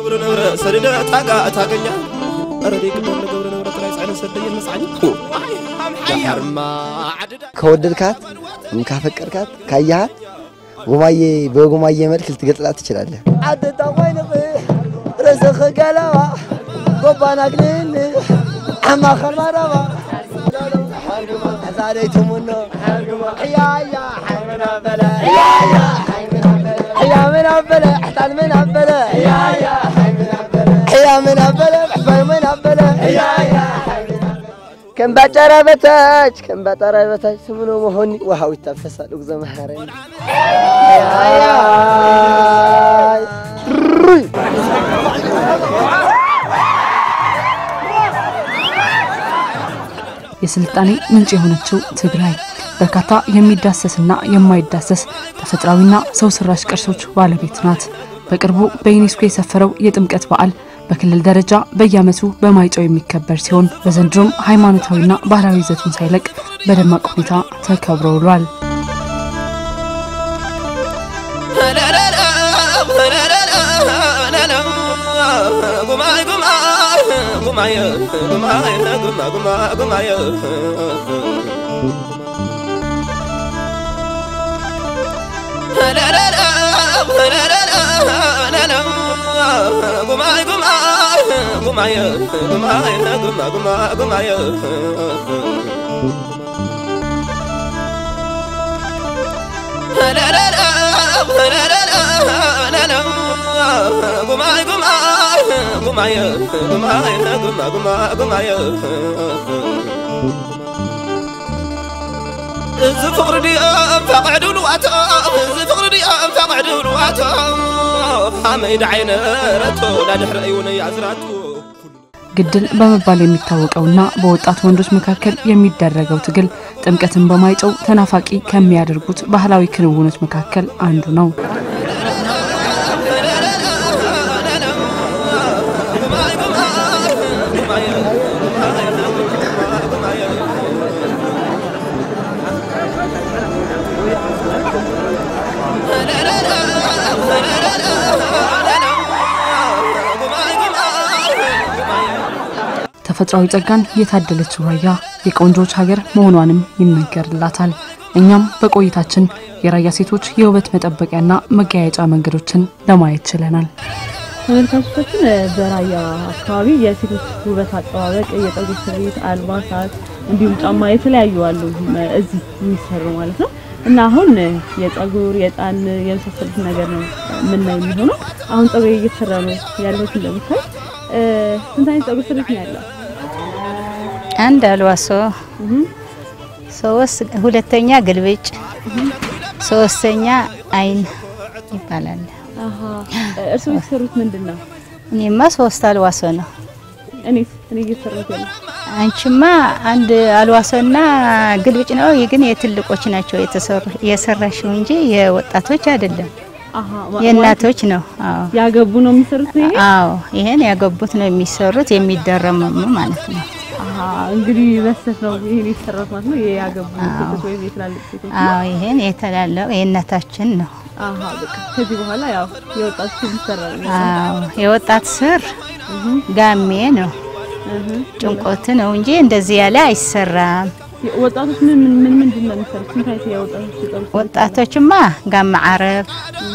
ግብረ ንብረ ሰድደ ታጋ ታገኛ ረዴ ግበር ለገብረ ንብረ ጥራይ ጻዕነ ሰደየ መጽዓኒ ዳሕርማ ዓድዳ ከወደድካት ካፈቀርካት ካያሃት ጉማዬ በጉማዬ መልክ ልትገልጽላት ትችላለህ። ዓደታ ኮይንኽ ርእስኺ ገለባ ጎባና ግልን ዓማኸል መረባ ዛሬቱ ሙኖ ሕያያ ሓይምና በለ ሕያያ ሕያ ምን ኣበለ ሕታን ምን ኣበለ ሕያያ ሕያ ምን ኣበለ ሕባይ ምን ኣበለ ሕያያ ከም ባጫራ በታች ከም ባጣራ በታች ስምኖ መሆኒ ውሃው ይታፈሳል። እግዞ መሃረኒ የስልጣኔ ምንጭ የሆነችው ትግራይ በርካታ የሚዳሰስና የማይዳሰስ ተፈጥሯዊና ሰው ሰራሽ ቅርሶች ባለቤት ናት። በቅርቡ በዩኔስኮ የሰፈረው የጥምቀት በዓል በክልል ደረጃ በየዓመቱ በማይጨው የሚከበር ሲሆን በዘንድሮም ሃይማኖታዊና ባህላዊ ይዘቱን ሳይለቅ በደማቅ ሁኔታ ተከብሮ ውሏል። ጉማይ ጉማይ ጉማይ ጉማይ ጉማ ጉማ ጉማይ ጉማይ ጉማይ ጉማይ ጉማይ ጉማ ጉማ ጉማይ ጉማይ ጉማይ ጉማይ ጉማይ ጉማ ጉማ ጉማይ እዚ ፍቅሪ ድኦም ፈቅዕዱ ልዋቶም እዚ ፍቅሪ ድኦም ፈቅዕዱ ልዋቶም ሃመይ ዳዓይነረቶ ዳድሕረ እውን ያዝራቱ ግድል በመባል የሚታወቀውና በወጣት ወንዶች መካከል የሚደረገው ትግል ጥምቀትን በማይጨው ተናፋቂ ከሚያደርጉት ባህላዊ ክንውኖች መካከል አንዱ ነው። ተፈጥሯዊ ጸጋን የታደለችው ራያ የቆንጆች ሀገር መሆኗንም ይነገርላታል። እኛም በቆይታችን የራያ ሴቶች የውበት መጠበቂያና መገያየጫ መንገዶችን ለማየት ችለናል። ተመልካቾቻችን በራያ አካባቢ የሴቶች ውበት አጠባበቅ፣ የፀጉር ስሪት፣ አልባሳት እንዲሁም ጫማ የተለያዩ አሉ እዚህ የሚሰሩ ማለት ነው እና አሁን የፀጉር የጣን የመሳሰሉት ነገር ነው የምናይ የሚሆነው። አሁን ፀጉር እየተሰራ ነው ያለው እንደምታይ። ስንት አይነት ፀጉር ስሪት ነው ያለው? አንድ አልዋሶ፣ ሶስት ሁለተኛ ግልብጭ፣ ሶስተኛ አይን ይባላል። አሃ እርስዎ የተሰሩት ምንድን ነው? እኔማ ሶስት አልዋሶ ነው። እኔስ እኔ እየተሰሩት ያለው አንቺማ አንድ አልዋሶና ግልብጭ ነው። ይህ ግን የትልቆች ናቸው የተሰሩ የሰራሽው እንጂ የወጣቶች አይደለም፣ አሃ የእናቶች ነው። አዎ ያገቡ ነው የሚሰሩት ይሄ? አዎ፣ ይሄን ያገቡት ነው የሚሰሩት የሚደረመሙ ማለት ነው። አሃ እንግዲህ በስተት ነው ይሄን የተሰራው ማለት ነው። ያገቡ ሴቶች ወይም የትላልቅ ሴቶች ነው። አዎ፣ ይሄን የተላለቀ የእናታችን ነው። አሃ በቃ ከዚህ በኋላ ያው የወጣት ይሰራል። አዎ፣ የወጣት ስር ጋሜ ነው ጭንቆት ነው እንጂ እንደዚህ ያለ አይሰራም። ወጣቶች ምን ምን ምን ምንድን ነው የሚሰሩት? ስንት አይነት የወጣቶች የፀጉር ስሪት ወጣቶችማ ጋማ አረብ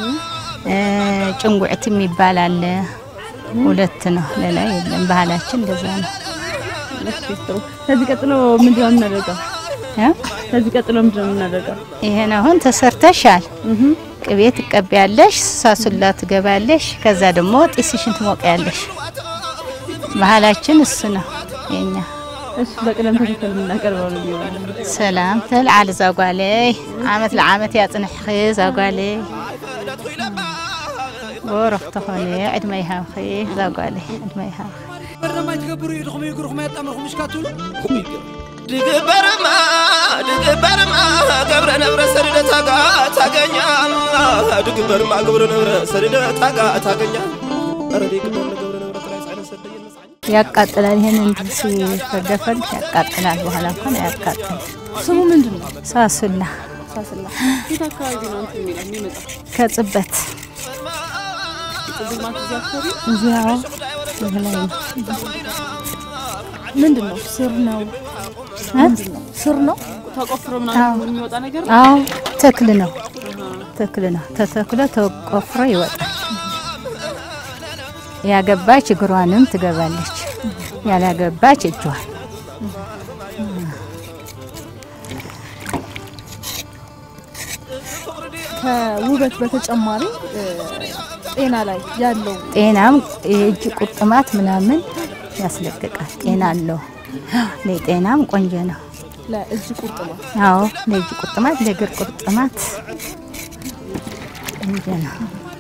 ጭንጉዕት የሚባል አለ። ሁለት ነው፣ ሌላ የለም። ባህላችን እንደዛ ነው። እሺ፣ ጥሩ። ከዚህ ቀጥሎ ምንድን ነው የምናደርገው? እ? ከዚህ ቀጥሎ ምንድን ነው የምናደርገው? ይሄን አሁን ተሰርተሻል። ቅቤ ትቀቢያለሽ፣ ሳሱላ ትገባለሽ። ከዛ ደግሞ ጢስሽን ትሞቂያለሽ። ባህላችን እሱ ነው የኛ። እሺ፣ በቅደም ተከተል የምናቀርበው ነው የሚሆነው። ሰላም ተልዓል ዛጓለይ ዓመት ለዓመት ያጽንሕኺ ዛጓለይ ጎረፍ ተኾነ ዕድመ ይሃብኺ ዛጓለይ ዕድመ ይሃብኺ በረማ ይትገብሩ ኢልኹም ይግሩኹም ያጣምርኹም እሽካትሉ ድግበርማ ድግበርማ ገብረ ነብረ ሰድደ ታጋ ታገኛ ድግበርማ ገብረ ነብረ ሰድደ ታጋ ታገኛ ረዴ ግበር ለገብረ ነብረ ጥራይ ጻዕነ ሰደየ መጽዓኒ ያቃጥላል። ይሄን እንዲህ ሲፈገፈግ ያቃጥላል። በኋላ እንኳን አያቃጥል። ስሙ ምንድን ነው? ሳሱላ ሳስላ የት አካባቢ ነው እንትን የሚለው የሚመጣው? ከጽበት ጽጌ ማለት እዚህ አካባቢ እዚያው እዚህ ላይ ነው። ምንድን ነው ስር ነው እ? ስር ነው ተቆፍሮ ምናምን የሚወጣ ነገር ነው። አዎ ተክል ነው ተክል ነው። ተተክሎ ተቆፍሮ ይወጣል። ያገባች እግሯንም ትገባለች፣ ያላገባች እጇን። ከውበት በተጨማሪ እ፣ ጤና ላይ ያለው ጤናም የእጅ ቁርጥማት ምናምን ያስለቅቃል። ጤና አለው። ለጤናም ቆንጆ ነው። ለእጅ ቁርጥማት አዎ ለእጅ ቁርጥማት፣ ለእግር ቁርጥማት ቆንጆ ነው።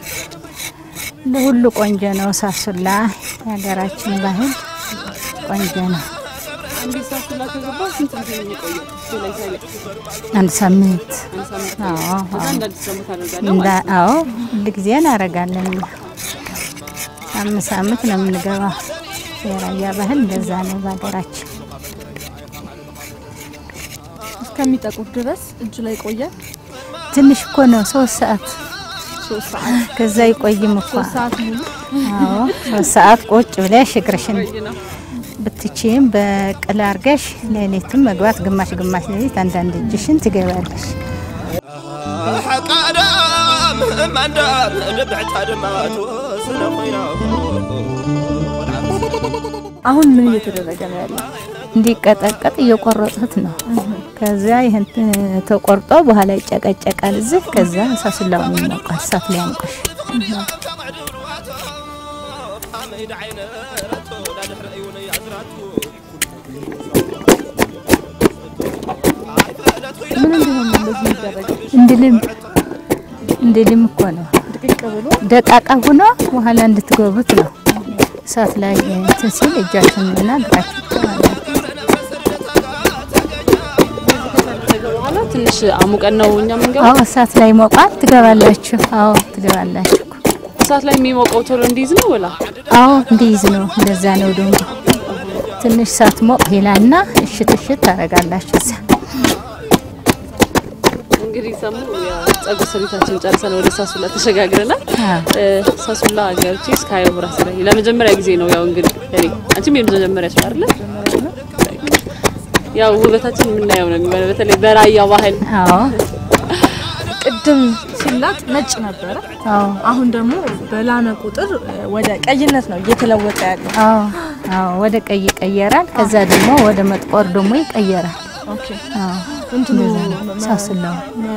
ለሁሉ ቆንጆ ነው። ሳሱላ የሀገራችን ባህል ቆንጆ ነው። እንዴት ሳስላ ከገባ ስንት ጊዜ ነው የሚቆየው? እሱ ላይ ሳይለቅ አንድ ሳምንት አንድ ሳምንት አዎ ከዛ አዎ እንደ አዲስ ደግሞ ታደርጋለህ እንዳ ማለት ነው። አዎ ሁል ጊዜ እናደርጋለን። እኛ አምስት አመት ነው የምንገባው። የራያ ባህል እንደዛ ነው በሀገራችን። እስከሚጠቁር ድረስ እጅ ላይ ቆየ ትንሽ እኮ ነው ሶስት ሰዓት ሶስት ሰዓት ከዛ ይቆይም እኮ ሶስት ሰዓት ሙሉ አዎ ሶስት ሰዓት ቁጭ ብለሽ እግርሽን ቆይ ነው። ብትችይም በቅል አርገሽ ሌሊትም መግባት ግማሽ ግማሽ ሌሊት አንዳንድ እጅሽን ትገባለሽ። حقادم مندم نبعت ما توسن خوينا አሁን ምን እየተደረገ ነው ያለው? እንዲቀጠቀጥ እየቆረጡት ነው። ከዛ ይህን ተቆርጦ በኋላ ይጨቀጨቃል እዚህ። ከዛ ሳሱላውን ይሞቃል እሳት ላይ አንቆሽ ምን እንዲሆን ነው እንደዚህ የሚደረገው? እንድልም እንድልም እኮ ነው ድቅቅ ብሎ ደቃቃ ሆኖ በኋላ እንድትገቡት ነው። እሳት ላይ እንትን ሲል እጃችንና እግራችን በኋላ ትንሽ አሙቀን ነው እኛ የምንገባው። አዎ እሳት ላይ ሞቋል። ትገባላችሁ። አዎ ትገባላችሁ። እሳት ላይ የሚሞቀው ቶሎ እንዲይዝ ነው ወላ አዎ እንዲይዝ ነው። እንደዛ ነው ደግሞ ትንሽ እሳት ሞቅ ይላልና እሽት እሽት ታደርጋላችሁ እዛ እንግዲህ ሰሙ የጸጉር ስሪታችን ጨርሰን ወደ ሳሱላ ተሸጋግረናል። አዎ። እ፣ ሳሱላ ገብቼ እስካየው ራስ ላይ ለመጀመሪያ ጊዜ ነው። ያው እንግዲህ እኔ አንቺም የመጀመሪያ ሰው አይደለ? ያው ውበታችን የምናየው ነው የሚሆነው በተለይ በራያ ባህል አዎ ቅድም ሲላጥ ነጭ ነበረ። አዎ አሁን ደግሞ በላመ ቁጥር ወደ ቀይነት ነው እየተለወጠ ያለው። አዎ አዎ ወደ ቀይ ይቀየራል። ከዛ ደግሞ ወደ መጥቆር ደግሞ ይቀየራል። ኦኬ አዎ እንትኑ ሳስላው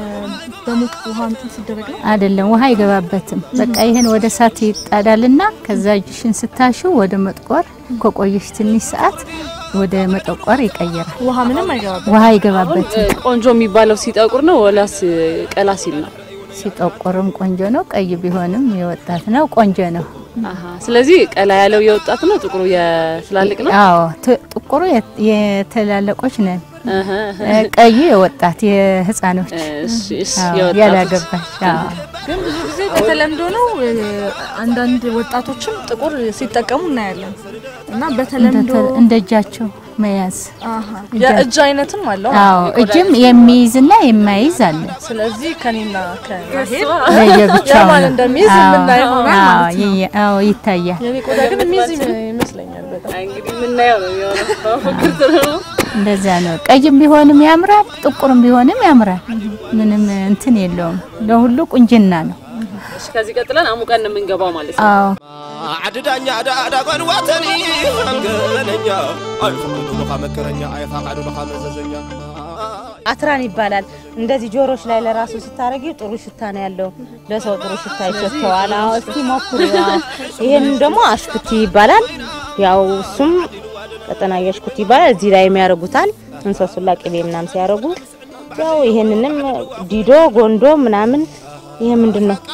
በሙቅ ውሃ እንትን ሲደረግ ነው። አይደለም ውሃ አይገባበትም። በቃ ይሄን ወደ እሳት ይጣዳልና ከዛ እጅሽን ስታሹ ወደ መጥቆር ከቆየሽ ትንሽ ሰዓት ወደ መጠቆር ይቀየራል። ውሃ ምንም አይገባበት። ውሃ አይገባበትም። እ፣ ቆንጆ የሚባለው ሲጠቁር ነው ወላስ ቀላ ሲል ነው? ሲጠቆርም ቆንጆ ነው። ቀይ ቢሆንም የወጣት ነው ቆንጆ ነው። አሀ ስለዚህ ቀላ ያለው የወጣት ነው፣ ጥቁሩ የትላልቅ ነው። አዎ ት- ጥቁሩ የት- የተላለቆች ነን። እህ፣ እህ። እ፣ ቀዩ የወጣት የህፃኖች እሺ፣ እሺ፣ አዎ፣ የወጣቶች። ያላገባች አዎ። ግን ብዙ ጊዜ በተለምዶ ነው እ፣ አንዳንድ ወጣቶችም ጥቁር ሲጠቀሙ እናያለን እና በተለምዶ እንደ- እንደ እጃቸው መያዝ አሀ፣ የእጅ አይነትም አለው። አዎ እጅም የሚይዝና የማይዝ አለ። ስለዚህ ከኔና ከሄድ ለየብቻው የማን ነው። እንደሚይዝ አዎ፣ የምናየው ይሆናል አዎ፣ ማለት ነው። ይየ- አዎ ይታያል። የኔ ቆዳ ግን የሚይዝ ይመስለኛል በጣም አይ፣ እንግዲህ የምናየው ነው የሚሆነው። ፍቅር ጥሩ ነው። እንደዛ ነው። ቀይም ቢሆንም ያምራል፣ ጥቁርም ቢሆንም ያምራል። ምንም እንትን የለውም። ለሁሉ ቁንጅና ነው። እሺ፣ ከዚህ ቀጥለን አሙቀን ነው የምንገባው ማለት ነው። አዎ ዓድዳኛ ዳዳ ጓንዋተኒ አንገነኛ አይፈቅዱ ልኻ መከረኛ አይፋቃዱ ልኻ መዘዘኛ አትራን ይባላል። እንደዚህ ጆሮች ላይ ለራሱ ስታረጊ ጥሩ ሽታ ነው ያለው። ለሰው ጥሩ ሽታ ይሸተዋል። አዎ እስቲ ሞክሩ። አዎ ይሄን ደግሞ አሽኩቲ ይባላል። ያው እሱም ቀጠና አሽኩቲ ይባላል። እዚህ ላይ የሚያረጉታል እንሰሱላ ቅቤ ምናምን ሲያረጉ ያው ይሄንንም ዲዶ ጎንዶ ምናምን ይሄ ምንድን ነው?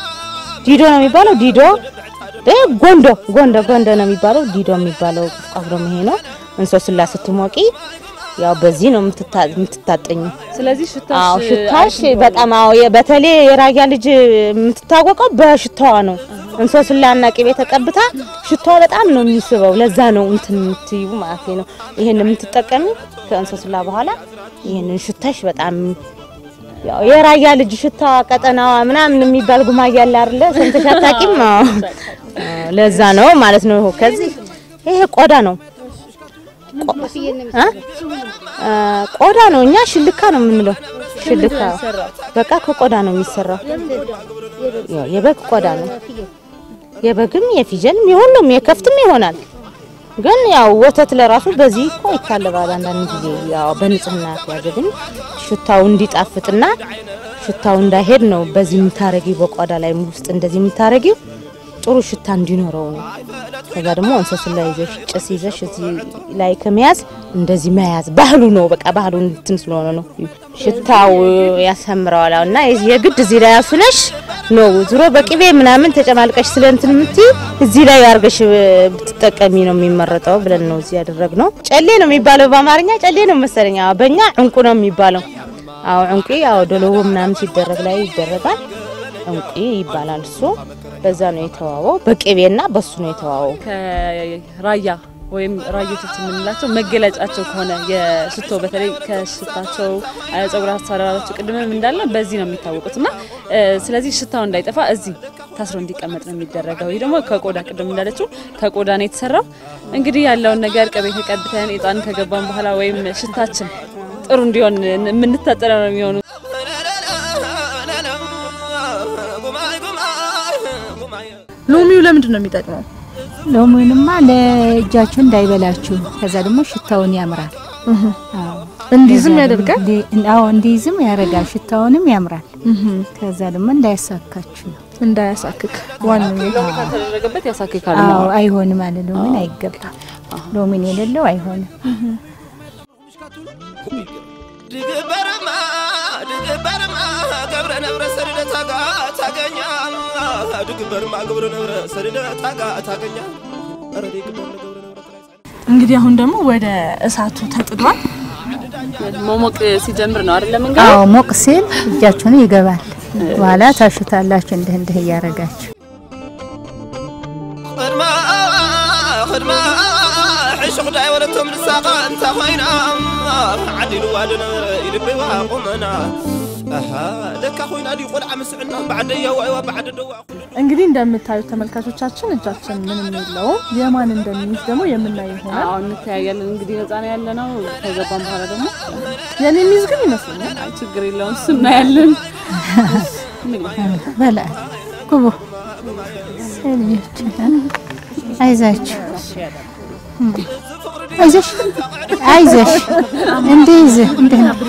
ዲዶ ነው የሚባለው። ዲዶ እ ጎንዶ ጎንዶ ጎንዶ ነው የሚባለው። ዲዶ የሚባለው ቁስቋስ ደግሞ ይሄ ነው። እንሰሱላ ስትሞቂ ያው በዚህ ነው የምትታ- የምትታጠኝ። ስለዚህ ሽታሽ አዎ ሽታሽ አሪፍ ነው። በጣም አዎ የ- በተለይ የራያ ልጅ የምትታወቀው በሽታዋ ነው። እንሶስላና ቅቤ ተቀብታ ሽታዋ በጣም ነው የሚስበው። ለዛ ነው እንትን የምትዩ ማለት ነው። ይሄን የምትጠቀሚ ከእንሶስላ በኋላ ይሄንን ሽታሽ በጣም ያው የራያ ልጅ ሽታ ቀጠናዋ ምናምን የሚባል ጉማያ አለ አይደለ? ሰምተሽ አታውቂም? አዎ። ለዛ ነው ማለት ነው። ከዚህ ይሄ ቆዳ ነው እ? አ፣ ቆዳ ነው። እኛ ሽልካ ነው የምንለው። ሽልካ በቃ ከቆዳ ነው የሚሰራው። ያው የበግ ቆዳ ነው። የበግም የፍየልም የሁሉም የከፍትም ይሆናል። ግን ያው ወተት ለራሱ በዚህ እኮ ይታለባል። አንዳንድ ጊዜ ያው በንጽህና ያዘ ግን ሽታው እንዲጣፍጥና ሽታው እንዳይሄድ ነው በዚህ የምታረጊው በቆዳ ላይ ውስጥ እንደዚህ የምታረጊው ጥሩ ሽታ እንዲኖረው ነው። ከዛ ደግሞ እንሰሱን ላይ ይዘሽ ጭስ ይዘሽ እዚህ ላይ ከመያዝ እንደዚህ መያዝ ባህሉ ነው። በቃ ባህሉ እንትን ስለሆነ ነው ሽታው ያሳምረዋል። እና የግድ እዚህ ላይ አፍለሽ ነው ዙሮ በቅቤ ምናምን ተጨማልቀሽ ስለ እንትን የምትይ እዚህ ላይ አርገሽ ብትጠቀሚ ነው የሚመረጠው ብለን ነው እዚህ ያደረግነው። ጨሌ ነው የሚባለው በአማርኛ ጨሌ ነው መሰለኝ። አዎ፣ በእኛ እንቁ ነው የሚባለው። አዎ እንቁ ያው ዶሎዎ ምናምን ሲደረግ ላይ ይደረጋል። እንቁ ይባላል እሱ። በዛ ነው የተዋወው። በቅቤና በሱ ነው የተዋወው። ከራያ ወይም ራዮቶች የምንላቸው መገለጫቸው ከሆነ የሽቶ በተለይ ከሽታቸው ጸጉር አሰራራቸው ቅድምም እንዳለ በዚህ ነው የሚታወቁት እና ስለዚህ ሽታው እንዳይጠፋ እዚህ ታስሮ እንዲቀመጥ ነው የሚደረገው። ይህ ደግሞ ከቆዳ ቅድም እንዳለችው ከቆዳ ነው የተሰራው። እንግዲህ ያለውን ነገር ቅቤ ተቀብተን እጣን ከገባን በኋላ ወይም ሽታችን ጥሩ እንዲሆን የምንታጠረ ነው የሚሆኑ ሎሚው ለምንድን ነው የሚጠቅመው? ሎሚውንማ ለእጃችሁ እንዳይበላችሁ፣ ከዛ ደግሞ ሽታውን ያምራል። አዎ እንዲዝም ከዛ ያደርጋል? ደግሞ እንዲ- አዎ እንዲዝም ያደርጋል። ሽታውንም ያምራል። ከዛ ደግሞ እንዳያሳካችሁ ነው። እንዳያሳክክ ዋነኛው ከተደረገበት ያሳክካል። አዎ አይሆንም አለ ሎሚን አይገባም። ሎሚን የሌለው አይሆንም። ድግበርማ ድግበርማ ገብረ ነብረ ሰድደ ታጋ ታገኛ ድግበርማ ገብረ ነብረ ሰድደ ታጋ ታገኛ ኧረ ድግበር ገብረ ነብረ ጥራይ እንግዲህ አሁን ደግሞ ወደ እሳቱ ተጥዷል። መሞቅ ሲጀምር ነው አይደለም አዎ ሞቅ ሲል እጃችሁን ይገባል። በኋላ ታሽታላችሁ እንዲህ እንዲህ እያረጋችሁ ቅድማ ቅድማ ሕሽ ጉዳይ ወለቶም ንሳኻ እንታ ኮይና ዓዲልዋ ድነበረ ይልበይዋ ቁመና ኣሃ ለካ ኮይና ዲ ቆልዓ ምስዕና ባዕደያ ዋይዋ ባዕደ ደዋ እንግዲህ እንደምታዩት ተመልካቾቻችን እጃችን ምንም የለውም። የማን እንደሚይዝ ደግሞ የምናየው ይሆናል። አሁን እንተያያለን። እንግዲህ ነፃ ነው ያለ ነው። ከገባን በኋላ ደግሞ የኔ የሚይዝ ግን ይመስለኛል። አይ ችግር የለውም እሱ እናያለን። በላ ግቡ ልጆች አይዛችሁ አይዞሽ አይዞሽ እንዲይዝ እንዲህ ነው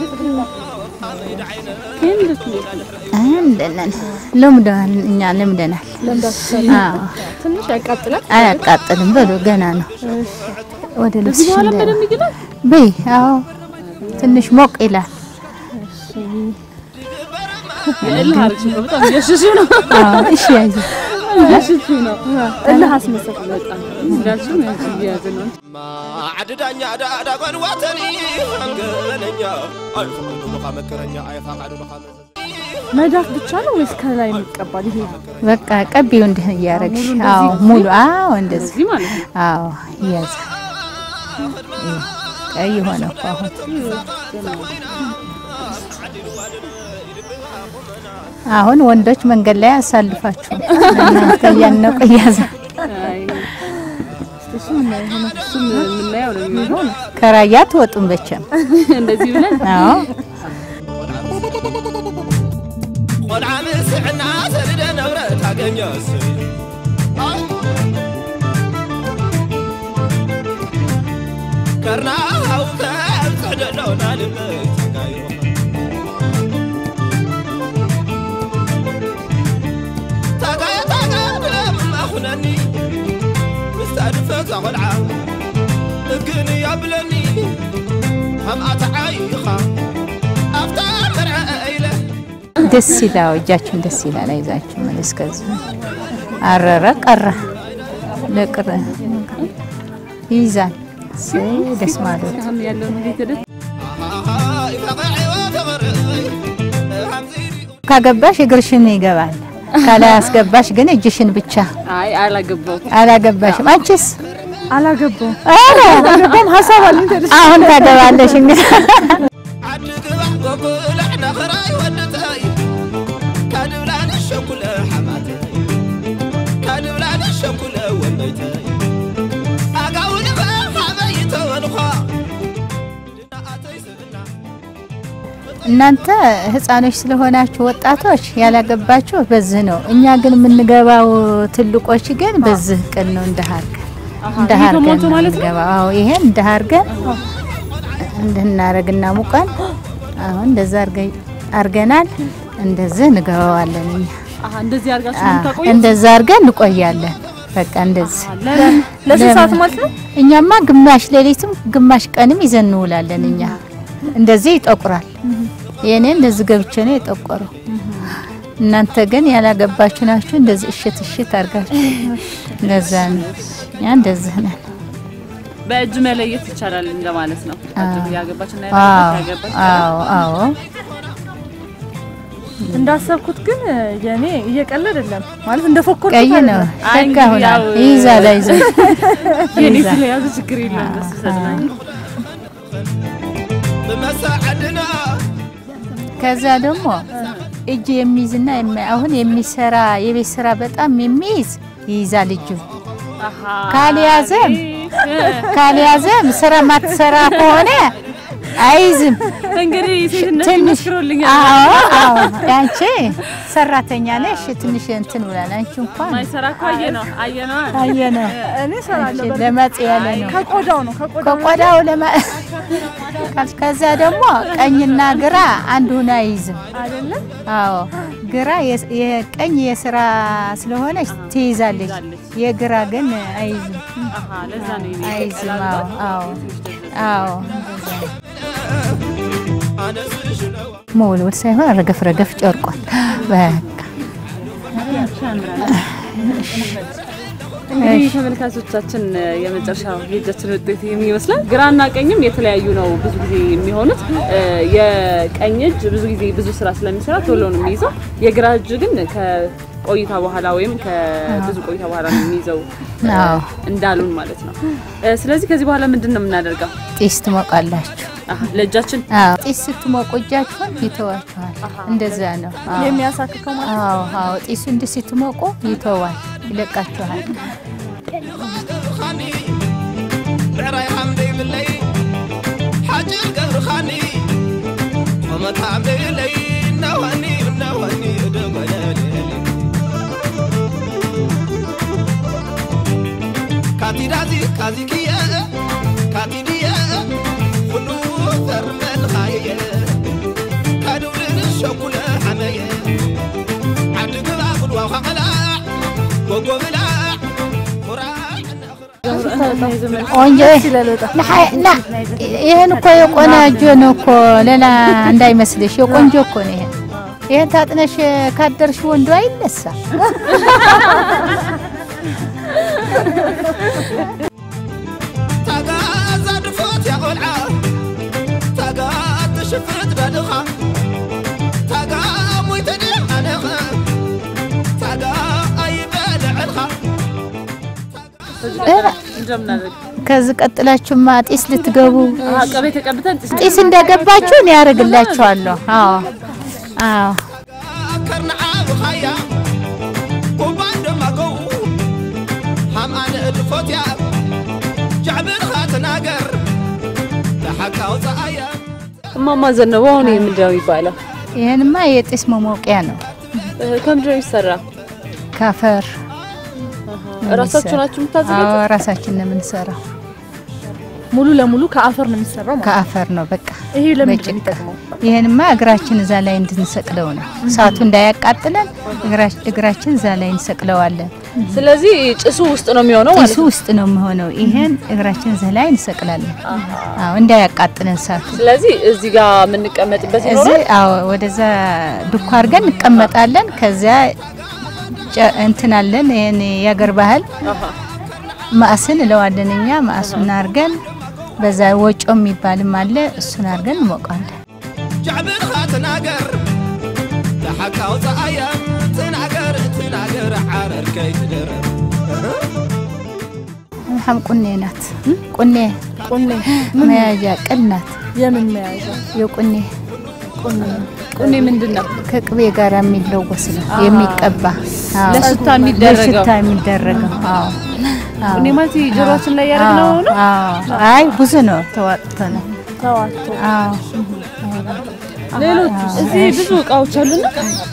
እንደነን ለምደናል እኛ ለምደናል አዎ ትንሽ ያቃጥላል። አያቃጥልም በሉ ገና ነው ወደ ልብስ በኋላ በደንብ ይግላል። በይ አዎ ትንሽ ሞቅ ይላል የእልህ አርግ ነው። በጣም እየሸሸ ነው። አዎ እሺ ያዥ እየሸሸ ነው። እልህ አስመሰል በጣም እንዳልሽም ያንቺ እየያዘ ነው። ዓድዳኛ ዳዳ ጓንዋተኒ አንገበነኛ አይፈቅዱ ልኻ መከረኛ አይፋቃዱ ልኻ መዘዝ መዳፍ ብቻ ነው ወይስ ከላይ የሚቀባል? ይሄ በቃ ቀቢው እንዲህ እያረግሽ አዎ ሙሉ አዎ እንደዚህ እዚህ ማለት ነው። አዎ ያዝ ቀይ ሆነ እኮ አሁን አሁን ወንዶች መንገድ ላይ አሳልፋችሁ እናንተ እያነቁ እያዘ አይ እሱም እሱም የምናየው ነው የሚሆነው። ከራያ ትወጡም በቸም እንደዚህ ብለን አዎ ቆልዓ ምስዕና ሰድደ ነብረ ታገኘስ ከርናው ከብ ትሕደለውና ልበይ ተጋዩ ታጋየ ታጋ ብለምማ ኹነኒ ምስታድፈዛ ቆልዓ እግን ያብለኒ ከምኣታ ዓይኻ ኣፍታ መርዐ ኢለ ደስ ይላል። እጃችሁን ደስ ይላል። አይዛችሁ መለስ ከዚህ አረረ ቀረ ለቅረ ይይዛል። እሰይ ደስ ማለት አሁን ያለውን እንዴት ሄደ? ካገባሽ እግርሽን ይገባል። ካላያስገባሽ ግን እጅሽን ብቻ አይ አላገባሁም። አላገባሽም። አንቺስ አላገባውም። ኧረ አላገባም ሀሳብ አለኝ። አሁን ታገባለሽ እንግዲህ ዓዲ ግባሕ ጎጉላዕ ነኽራይ ወድተይ ካድብላኒ ሸኩለ ሓማተይ ካድብላኒ ሸኩለ ወነይተይ ኣጋውንኸ ሓበይ ተወንኾ ድናኣተይ ስብና እናንተ ህፃኖች ስለሆናችሁ ወጣቶች ያላገባችሁ በዚህ ነው። እኛ ግን የምንገባው ትልቆች ግን በዚህ ቀን ነው እንደ ሀርገን እንደ ይህ ሀርገን ተሞልቶ ነው ማለት ነው? የምንገባው። አዎ ይሄን እንደ ሀርገን እንድናረግና ሙቀን አሁን እንደዛ አርገ- አርገናል። እንደዚህ እንገባዋለን እኛ አሀ እንደዚህ አድርጋችሁ አዎ፣ የምታቆዩ እንደዛ አርገን እንቆያለን። በቃ እንደዚህ ለስንት ሰዓት ለምን? ማለት ነው? እኛማ ግማሽ ሌሊትም ግማሽ ቀንም ይዘን እንውላለን። እኛ እንደዚህ ይጠቁራል። የኔ እንደዚህ ገብቼ ነው የጠቆረው። እናንተ ግን ያላገባችሁ ናችሁ። እንደዚህ እሽት እሽት አርጋችሁ እንደዛ ነው። እኛ እንደዚህ ነን። በእጅ መለየት ይቻላል እንደማለት ነው። አዎ። ያገባችና አዎ ያገባች አዎ አዎ እንዳሰብኩት ግን የኔ እየቀለድ አይደለም ማለት እንደፎከርኩት ቀይ ነው አይደለም። አይ ሸጋ እንግዲህ ሆናል። ያው- ይይዛል አይዞህ የኔ ይይዛል። ስለያዙ ችግር የለም ደስ ይሰጥናል። ብመሳዓድና ከዛ ደግሞ እጅ የሚይዝና የማ- አሁን የሚሰራ የቤት ስራ በጣም የሚይዝ ይይዛል እጁ አሀ ካልያዘም ካልያዘም ስራ ማትሰራ ከሆነ አይዝም። እንግዲህ ሴትነት ትንሽ ይመስክሮልኛል። አዎ አዎ፣ አንቺ ሰራተኛ ነሽ። ትንሽ እንትን ብላል። አንቺ እንኳን ማይሰራ እኮ አየ ነው አየ ነው አየነ እኔ እሰራለሁ። በእርግጥ ለመጽ ያለ ነው ከቆዳው ነው ከቆዳው ነው። ከቆዳው ለማ ከዛ ደግሞ ቀኝና ግራ አንድ ሆኖ አይይዝም። አይደለም አዎ ግራ የስ- የቀኝ የስራ ስለሆነች ትይዛለች፣ የግራ ግን አይይዝም አሀ ለዛ ነው የኔ አይይዝም። አዎ አዎ አዎ ኣነስሽነዋ መወልወል ሳይሆን ረገፍ ረገፍ ጨርቋል። በቃ እንግዲህ ተመልካቾቻችን የመጨረሻው የእጃችን ውጤት ይህን ይመስላል። ግራና ቀኝም የተለያዩ ነው ብዙ ጊዜ የሚሆኑት። የቀኝ እጅ ብዙ ጊዜ ብዙ ስራ ስለሚሰራ ቶሎ ነው የሚይዘው። የግራ እጅ ግን ከቆይታ በኋላ ወይም ከብዙ ቆይታ በኋላ ነው የሚይዘው አዎ እንዳሉን ማለት ነው። ስለዚህ ከዚህ በኋላ ምንድን ነው የምናደርገው? ጢስ ትሞቃላችሁ። አሀ፣ ለእጃችን አዎ ጢስ ስትሞቁ እጃችሁን ይተዋችኋል። እንደዛ ነው። አዎ የሚያሳክከው ማለት ነው። አዎ አዎ ጢሱ እንዲህ ስትሞቁ ይተዋል፣ ይለቃችኋል። ገብርኻኒ ብዕራይ ሓምደይብለይ ሓጭር ገብርኻኒ ቆመት ሓምደይብለይ እናዋኒ እናዋኒ እደጎለለሊ ካቲዳዚ ካዚክየ ካቲድየ ኩሉ ዘርመልኻየ ካድውልን ሸኩለ ሓመየ ዓዲ ግባ ጉድዋ ኸቐላዕ ጎጎ ብላዕ ኩራዕ ቆንጆ ለሐ- ላ ይሄን እኮ የቆንጆ ነው እኮ ሌላ እንዳይመስልሽ፣ የቆንጆ እኮ ነው ይሄ። ይሄን ታጥነሽ ካደርሽ ወንዱ አይነሳ። ታጋ ዛድፎት ያቆልዓ ታጋ ትሽፍት በድኻ ታጋ ሞይተድ ኣነኸ ታጋ ኣይበልዕልኻ እንደምናደርግ ከዚህ ቀጥላችሁማ ጢስ ልትገቡ ቀቤ ተቀብተን ጢስ ጢስ እንደገባችሁ እኔ ያደርግላችኋለሁ። አዎ አዎ ከርንዓ ብኻያ ጉባን ደማገው ሃም ኣነ እድፎትያ ጃዕብልኻ ትናገር ተሓካ ውፅኣያ እማማ ዘነበ አሁን ይህ ምንድን ነው የሚባለው? ይሄንማ የጢስ መሞቂያ ነው። ከምንድን ነው የሚሰራ? ካፈር እራሳችሁ ናችሁ የምታዘጋጁት? አዎ ራሳችን ነው የምንሰራው። ሙሉ ለሙሉ ከአፈር ነው የሚሰራው ማለት ከአፈር ነው በቃ ነው። ይሄ ለምንድን ነው በጭቃ። የሚጠቅመው? ይሄንማ እግራችን እዛ ላይ እንድንሰቅለው ነው። እሳቱ እንዳያቃጥለን እግራ- እግራችን እዛ ላይ እንሰቅለዋለን። ስለዚህ ጭሱ ውስጥ ነው የሚሆነው ማለት ጢሱ ነው። ውስጥ ነው የሚሆነው። ይሄን እግራችን እዛ ላይ እንሰቅላለን። አዎ እንዳያቃጥለን እሳቱ። ስለዚህ እዚህ ጋር የምንቀመጥበት እዚህ ይኖራል። አዎ ወደዛ ዱካ አድርገን እንቀመጣለን። ከዚያ ጨ- እንትን አለን ይሄን የአገር ባህል አሃ። ማእስን እለዋለን እኛ ማእሱን አድርገን በዛ ወጮ የሚባልም አለ እሱን አድርገን እንሞቃለን። ጃዕብልኻ ትናገር ተሓካ ውፅኣያ ትናገር ትናገር ዓረርከይ ትደረብ ሐም ቁኔ ናት። ቁኔ ቁኔ መያዣ ቅል ናት። የምን መያዣ? የቁኔ ቁኔ ቁኔ ምንድን ነው? ከቅቤ ጋር የሚለወስ ነው የሚቀባ። አዎ። ለሽታ የሚደረገው። ለሽታ የሚደረገው። አዎ። አዎ። ቁኔ ማለት ጆሮአችን ላይ ያደረግነው ነው? አዎ። አይ ብዙ ነው ተዋጥቶ ነው። ተዋቶ አዎ። ሌሎች እዚህ ብዙ እቃዎች አሉና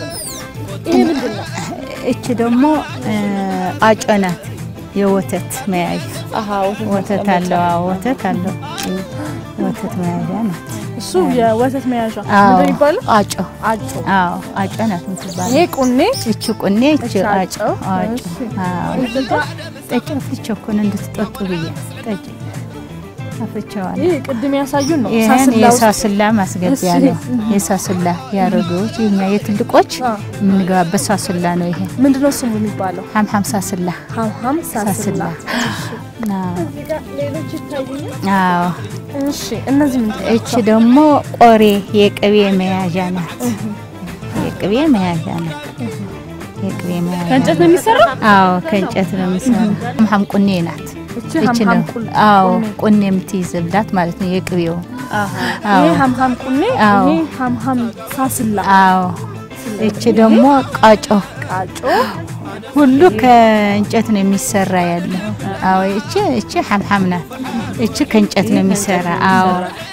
ይሄ ምንድን ነው? እቺ ደግሞ አጮ ናት። የወተት መያዣ አሃ ወተት ወተት አለው። አዎ ወተት አለው። ወተት መያዣ ናት። እሱ የወተት መያዣ አዎ። ምንድን የሚባለው? አጮ አጮ። አዎ አጮ ናት የምትባለው። ይሄ ቁኔ እቺ ቁኔ እቺ እቺ አጮ አጮ። አጮ እሺ። አዎ ጠጪ አፍልቼ እኮ ነው እንድትጠጡ ብዬ ጠጪ አፍልቼዋለሁ። ይሄ ቅድም ያሳዩን ነው ይህን ሳስላ ውስጥ የሳስላ ማስገቢያ እሺ። ነው። የሳስላ የአሮጌዎች የኛ የትልቆች አዎ። የምንገባበት ሳስላ ነው። ይሄ ምንድነው ስሙ የሚባለው? ሀምሀም ሳስላ ሀምሀም ሳስላ። ሳስላ አዎ። ሌሎች ይታዩኛል። አዎ እሺ እነዚህ ምንድን ናቸው? እቺ ደግሞ ቆሬ የቅቤ መያዣ ናት። የቅቤ መያዣ ናት። የቅቤ መያዣ ከእንጨት ነው የሚሰራው? አዎ ከእንጨት ነው የሚሰራው። ሀምሀም ቁኔ ናት። እቺ እቺ ሀምሀም ነው ቁኔ። አዎ ቁኔ የምትይዝላት ማለት ነው። የቅቤው አሃ አዎ ይሄ ሀምሀም ቁኔ፣ አዎ። ይሄ ሀምሀም ሳስላ። አዎ እቺ ደግሞ ቃጮ ቃጮ ሁሉ ከእንጨት ነው የሚሰራ ያለ። አዎ እቺ እቺ ሐምሐም ናት። እቺ ከእንጨት ነው የሚሰራ። አዎ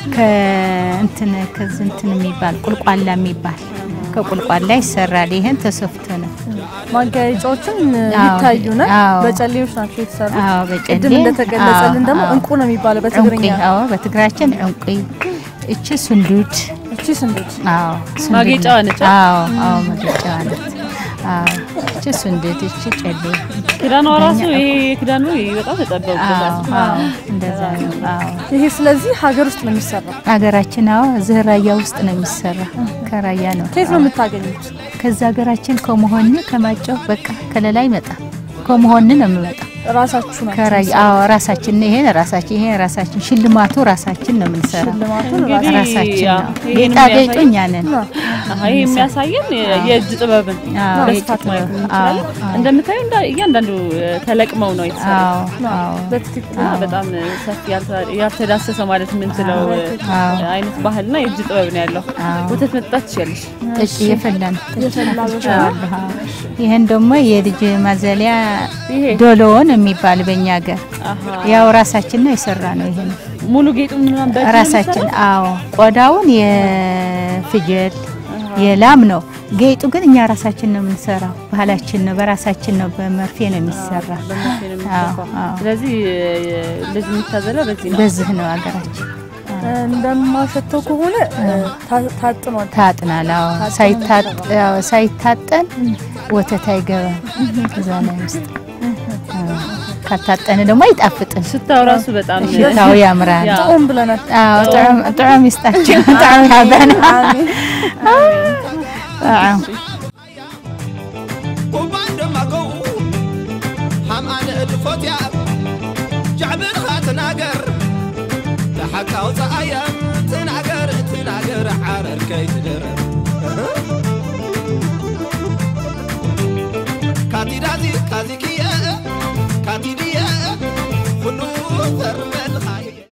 ከእንትን ከዚህ እንትን የሚባል ቁልቋላ የሚባል ከቁልቋላ ይሰራል። ይሄን ተሰፍቶ ነው። ማጋየጫዎችም አዎ። ይታዩናል። አዎ። በጨሌዎች ናቸው የተሰሩት። አዎ በጨሌ ቅድም እንደተገለጸልን አዎ፣ ደግሞ አዎ። እንቁ ነው የሚባለው በትግርኛ። ዕንቁ፣ አዎ በትግራችን ዕንቁ። እቺ ስንዱድ እቺ ስንዱድ አዎ ስንዱድ ማጌጫዋ ናት። ነች? አዎ አዎ ማጌጫዋ ናት። አዎ እቺ ስንዱድ እቺ ጨሌ ክዳኗ ራሱ እኛ- ይሄ ክዳኑ በጣም ተጠበቁበታል። አዎ አዎ እንደዛ ነው። አዎ ይሄ ስለዚህ ሀገር ውስጥ ነው የሚሰራው። ሀገራችን አዎ እዚህ ራያ ውስጥ ነው የሚሰራ። ከራያ ነው። ከየት ነው የምታገኙት? ከዛ ሀገራችን ከመሆን ከማጨው በቃ ከሌላ ይመጣ ከመሆን ነው የሚመጣ ራሳችሁ ናችሁ ከራያ አዎ ራሳችን ይሄን ራሳችን ይሄን ራሳችን ሽልማቱ ራሳችን ነው የምንሰራ። ሽልማቱን እንግዲህ ራሳችን ያው ነው። ይሄን ጌጣጌጡ የሚያሳይ- እኛ ነን። አሃ ይሄ የሚያሳየን የእጅ ጥበብን አዎ በስፋት የእጅ ማየት ጥበብ። እንችላለን። አዎ፣ አዎ። እንደምታዩ እንዳ- እያንዳንዱ ተለቅመው ነው የተሰሩት። አዎ አዎ በትክክል እና በጣም ሰፊ ያልተ- ያልተዳሰሰ ማለት የምንችለው አዎ። አይነት ባህልና የእጅ ጥበብ ነው ያለው። አዎ። ወተት መጠጣት ትችያለሽ። ጠጪ የፈላን የፈላ በሻ ይህን ደግሞ የልጅ ማዘሊያ ይሄ ዶሎውን የሚባል በእኛ ሀገር አሃ ያው ራሳችን ነው የሰራ ነው ይሄን ሙሉ ጌጡ ምናምን በእጅ ነው ራሳችን የሚሰራው? አዎ ቆዳውን የፍየል የላም ነው ጌጡ ግን እኛ ራሳችን ነው የምንሰራው ባህላችን ነው በራሳችን ነው በመርፌ ነው የሚሰራ በመርፌ ነው የሚሰፋው። አዎ፣ አዎ። ስለዚህ ልጅ የሚታዘለው በዚህ ነው። በዚህ ነው ሀገራችን እንደማሸተው ከሆነ ታ- ታጥኗል። ታጥናል አዎ ሳይታጥ- አዎ፣ ሳይታጠን ወተት አይገባም እዛ ላይ ውስጥ አዎ። ካታጠነ ደግሞ አይጣፍጥም ሽታው ራሱ በጣም ሽታው ያምራል ያ። ጥዑም ብለናል። አዎ ጥዑም ጥዑም ይስጣቸው ጥዑም ያበና አሜን። አዎ ኩባን ደማገው ሃምኣነ እድፎትያ ጃዕብልኻ ትናገር ተሓካ ውፅኣየ